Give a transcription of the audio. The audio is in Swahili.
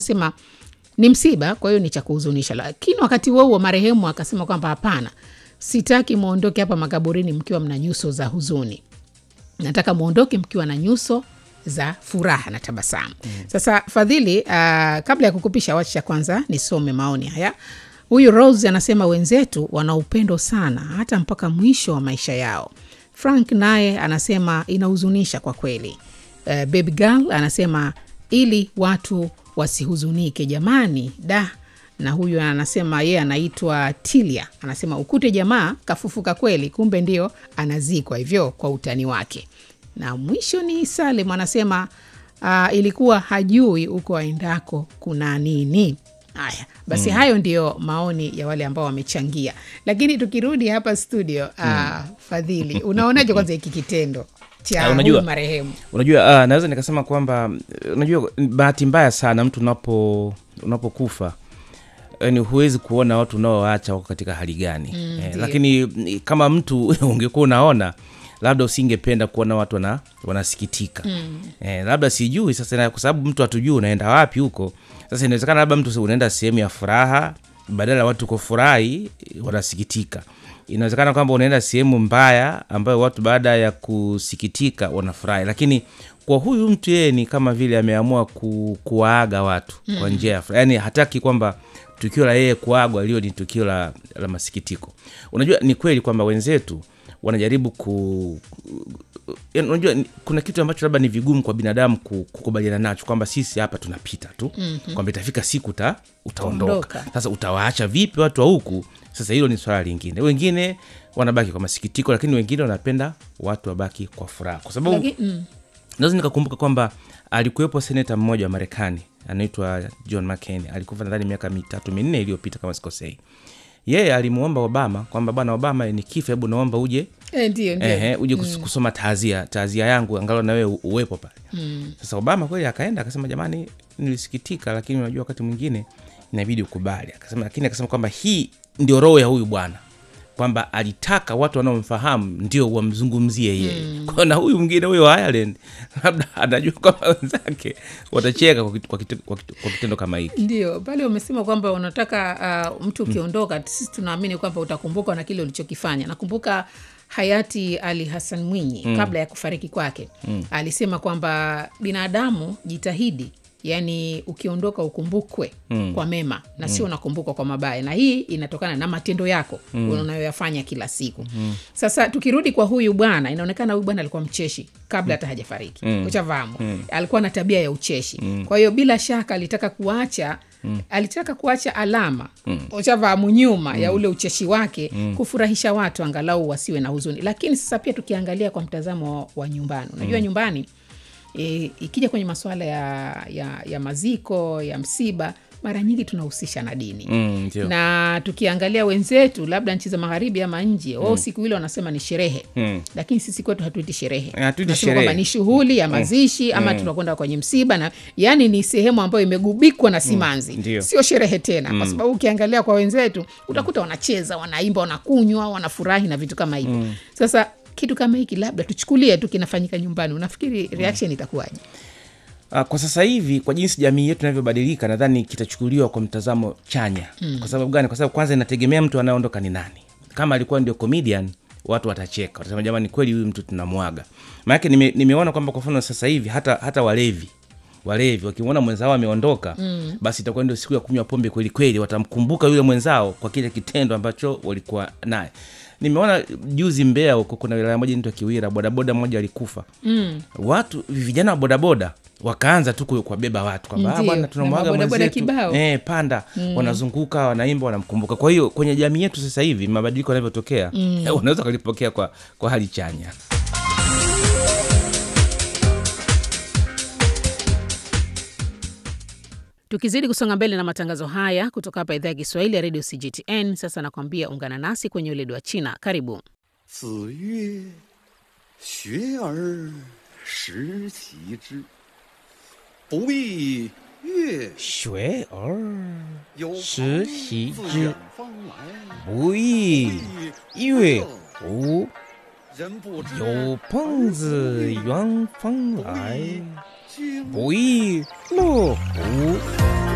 sema ni msiba, kwa hiyo ni cha kuhuzunisha. Lakini wakati huo huo marehemu akasema kwamba hapana, sitaki mwondoke hapa makaburini mkiwa mna nyuso za huzuni, nataka mwondoke mkiwa na nyuso za furaha na tabasamu. Mm. Sasa Fadhili, uh, kabla ya kukupisha, wacha kwanza nisome maoni haya. Huyu Rose anasema wenzetu wana upendo sana hata mpaka mwisho wa maisha yao. Frank naye anasema inahuzunisha kwa kweli. Uh, baby girl anasema ili watu wasihuzunike jamani, da. Na huyu anasema yeye anaitwa Tilia, anasema ukute jamaa kafufuka kweli, kumbe ndio anazikwa hivyo kwa utani wake. Na mwisho ni Salem anasema uh, ilikuwa hajui huko aendako kuna nini. Haya basi, mm. hayo ndiyo maoni ya wale ambao wamechangia, lakini tukirudi hapa studio uh, mm. Fadhili, unaonaje kwanza hiki kitendo cha Ah, unajua- huyu marehemu? unajua uh, naweza nikasema kwamba unajua bahati mbaya sana mtu unapo unapokufa yani huwezi kuona watu unaoacha wako katika hali gani Mm, eh, ndio. lakini mm, kama mtu ungekuwa unaona labda usingependa kuona watu wana, wanasikitika Mm. eh, labda sijui sasa na- kwa sababu mtu hatujui unaenda wapi huko sasa inawezekana labda mtu unaenda sehemu ya furaha badala ya watu kufurahi wanasikitika inawezekana kwamba unaenda sehemu mbaya ambayo watu baada ya kusikitika wanafurahi lakini kwa huyu mtu yeye ni kama vile ameamua ku, kuwaaga watu mm. kwa njia ya furaha yani hataki kwamba tukio la yeye kuagwa lio ni tukio la, la masikitiko unajua ni kweli kwamba wenzetu wanajaribu ku yaani unajua ni- kuna kitu ambacho labda ni vigumu kwa binadamu ku- kukubaliana nacho kwamba sisi hapa tunapita tu mm-hmm. kwamba itafika siku uta, utaondoka Ondoka. sasa utawaacha vipi watu wa huku sasa hilo ni swala lingine wengine wanabaki kwa masikitiko lakini wengine wanapenda watu wabaki kwa furaha kwa sababu Laki- mm. naweza nikakumbuka kwamba alikuwepo seneta mmoja wa marekani anaitwa john mccain alikufa nadhani miaka mitatu minne iliyopita kama sikosei yeye alimuomba obama kwamba bwana obama ni kifa hebu naomba uje Eh, ndio ndio. Ehe, uje kus- kusoma taazia taazia yangu angalau na wewe u- uwepo pale Mm. sasa obama kweli akaenda akasema jamani nilisikitika lakini unajua wakati mwingine inabidi ukubali akasema lakini akasema kwamba hii ndio roho ya huyu bwana kwamba alitaka watu wanaomfahamu ndio wamzungumzie yeye mm. kwao na huyu mwingine huyo wa ireland labda anajua kwamba wenzake watacheka kwa, kitu- kwa, kitu- kwa, kitu- kwa kitendo kama hiki Ndio pale umesema kwamba unataka uh, mtu ukiondoka, sisi tunaamini kwamba utakumbukwa na kile ulichokifanya. Nakumbuka hayati Ali Hassan Mwinyi mm. kabla ya kufariki kwake mm. alisema kwamba binadamu jitahidi yaani ukiondoka ukumbukwe mm. kwa mema na sio unakumbukwa kwa mabaya, na hii inatokana na matendo yako mm. unayoyafanya kila siku mm. Sasa tukirudi kwa huyu bwana, inaonekana huyu bwana alikuwa mcheshi kabla hata hajafariki mm. uchafahamu mm. alikuwa na tabia ya ucheshi mm. kwa hiyo bila shaka alitaka kuacha Mm. alitaka kuacha alama mm. uchafahamu nyuma mm. ya ule ucheshi wake mm. kufurahisha watu angalau wasiwe na huzuni lakini sasa pia tukiangalia kwa mtazamo wa, wa nyumbani unajua mm. nyumbani e, ikija kwenye masuala ya, ya, ya maziko ya msiba mara nyingi tunahusisha na dini mm, ndio. na tukiangalia wenzetu labda nchi za magharibi ama nje wao siku ile wanasema ni sherehe Mm. lakini sisi kwetu hatuiti sherehe Eh, hatuiti Tunasema sherehe. kwamba ni shughuli ya mazishi ama tunakwenda kwenye msiba na yani ni sehemu ambayo imegubikwa na simanzi ndio. sio sherehe tena kwa sababu ukiangalia kwa wenzetu utakuta wanacheza wanaimba wanakunywa wanafurahi na vitu kama hivyo sasa kitu kama hiki labda tuchukulie tu kinafanyika nyumbani unafikiri reaction itakuwaje Uh, kwa sasa hivi kwa jinsi jamii yetu inavyobadilika nadhani kitachukuliwa kwa mtazamo chanya mm. kwa sababu gani kwa sababu kwanza inategemea mtu anayeondoka ni nani kama alikuwa ndio comedian watu watacheka watasema jamani kweli huyu mtu tunamwaga maanake nime, nimeona kwamba kwa mfano sasa hivi hata hata walevi walevi wakimwona mwenzao ameondoka mm. basi itakuwa ndio siku ya kunywa pombe kweli kweli watamkumbuka yule mwenzao kwa kile kitendo ambacho walikuwa naye nimeona juzi mbea huko kuna wilaya moja inaitwa kiwira bodaboda mmoja alikufa mm. watu vijana wa bodaboda wakaanza tu ku- kuwabeba watu kwamba "Ah, Ndio, bwana na tunamwaga mabodaboda mwenzetu kibao. eh, panda wanazunguka wanaimba wanamkumbuka kwa hiyo kwenye jamii yetu sasa hivi mabadiliko yanavyotokea mm. unaweza ukalipokea kwa, kwa hali chanya tukizidi kusonga mbele na matangazo haya kutoka hapa idhaa ya kiswahili ya redio cgtn sasa nakwambia ungana nasi kwenye uledi wa china karibu 子曰：“学而时齐之，不亦乐学而有时朋习自之远方来， 不亦乐乎人不知有朋自远方来君不亦乐乎